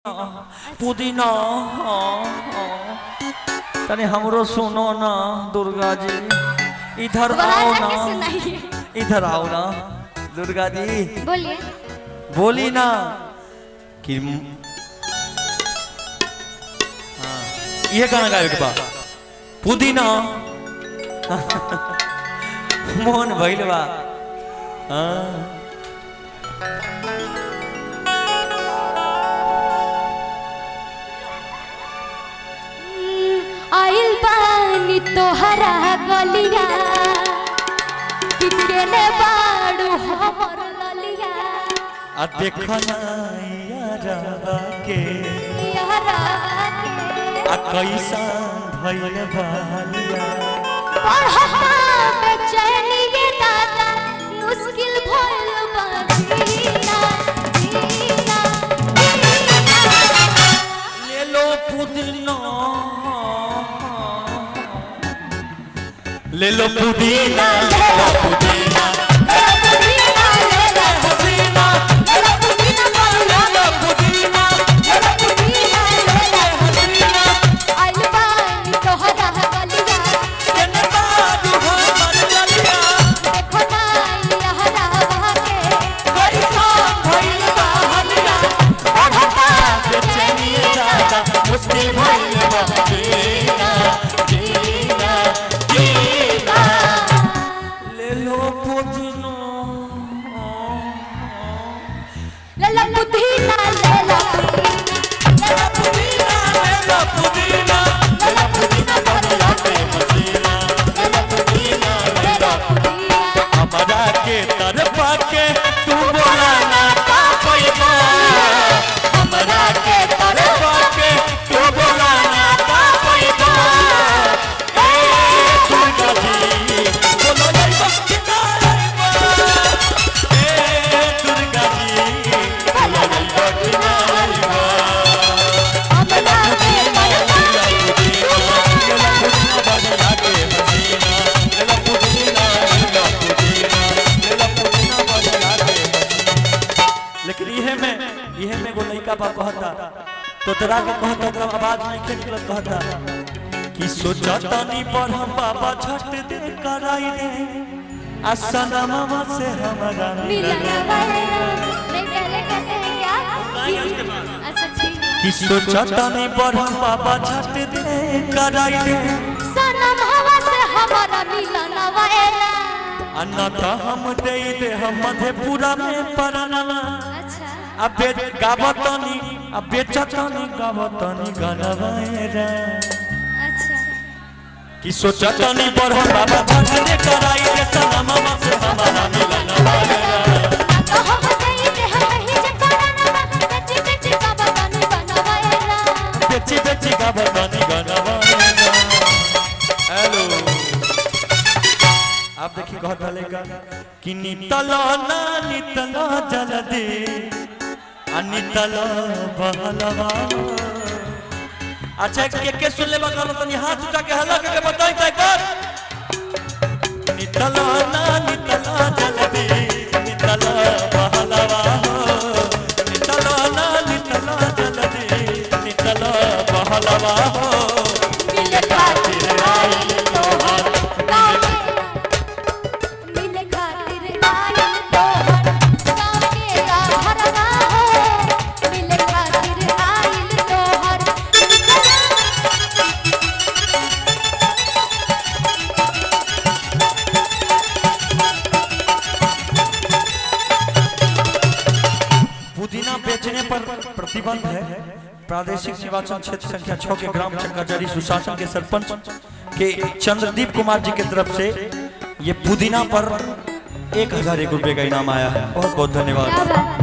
पुदीना हाँ, हाँ। तनी हमरो सुनो ना दुर्गा जी इधर आओ दोबारा ना के सुनाइए इधर आओ ना दुर्गा जी बोलिए बोली ना कि हाँ, ये गाना गावे के बा पुदीना मोहन भइल बा हाँ आइल बानी तोहरा गलिया कि केने बाड़ू हमर ललिया आ देखना यारा के यारा के आ कैसा भइल बालिया पढ़ता बेचैनी ये दादा मुश्किल भइल बा जीना जीना जीना ले लो पुदीना ले लो पुदीना ले लो पुदीना पुदीना ले ला पुदीना ले ला पुदीना ले लो पुदीना ले ला पुदीना ले ला पुदीना आइल बानी तोहरा गलिया केने बाजू हमर ललिया देखो ना यारा के कैसा भइल बालिया पढ़ता बेचैनी दादा मुश्किल भइल बा जीना जीना जीना ले लो पुदीना ले ला पुदीना ले ला पुदीना ले ला पुदीना ले लो पुदीना ले लो पुदीना बढ़िया के मसीना ले लो पुदीना ले लो पुदीना हमरा के तरफा के तू बोला ना का पैबा हमरा के तरफा के तू बोला ना का पैबा ए दुर्गा जी बोलो नहीं बख्शिता ए दुर्गा जी बोलो नहीं बख्शिता हमरा के पढ़ता लेकिन इहे में इहे में एगो लइका बा कहता तो तोरा के कहता ओकरा आवाज नहीं खेल के कहता कि सोचता नहीं पर हम बाबा छठ दे कराई दे आ सनमवा से हमारा मिलन मिलन वाला नहीं पहले कहते हैं क्या अच्छा ठीक है कि सोचता नहीं पर हम बाबा छठ दे कराई दे सनम हवा से हमारा मिलन वाला अन्ना हम दे दे हम मधेपुरा में पराना अच्छा अबे गावतनी अबे चतनी गावतनी गनवाएरा अच्छा कि सोचतनी पर हम बाबा छठ दे कराई दे सनमवा से हमारा मिलन वाएरा तो हम सही से हम ही जे करना बेटी बेटी का बतानी बनवाएला बेची बेची गावतनी गनवाएरा हेलो आप देखिए कहत हले का कि नितला ना नितला जल दे आ नितला बहलवा अच्छा के के सुन ले बगल तनी हाथ उठा के हल्ला के बताई ताई कर नितला ना नितला जल दे नितला बहलवा नितला ना नितला जल दे नितला बहलवा मिले खातिर आइल तोहर गाँव के मिले खातिर आइल तोहर गाँव के घरवा हो मिले खातिर आइल तोहर पुदीना बेचने पर प्रतिबंध है प्रादेशिक निर्वाचन क्षेत्र संख्या छह के ग्राम चक्काचरी सुशासन के सरपंच के चंद्रदीप कुमार जी की तरफ से ये पुदीना पर एक हजार एक रुपए का इनाम आया है बहुत बहुत धन्यवाद क्या बात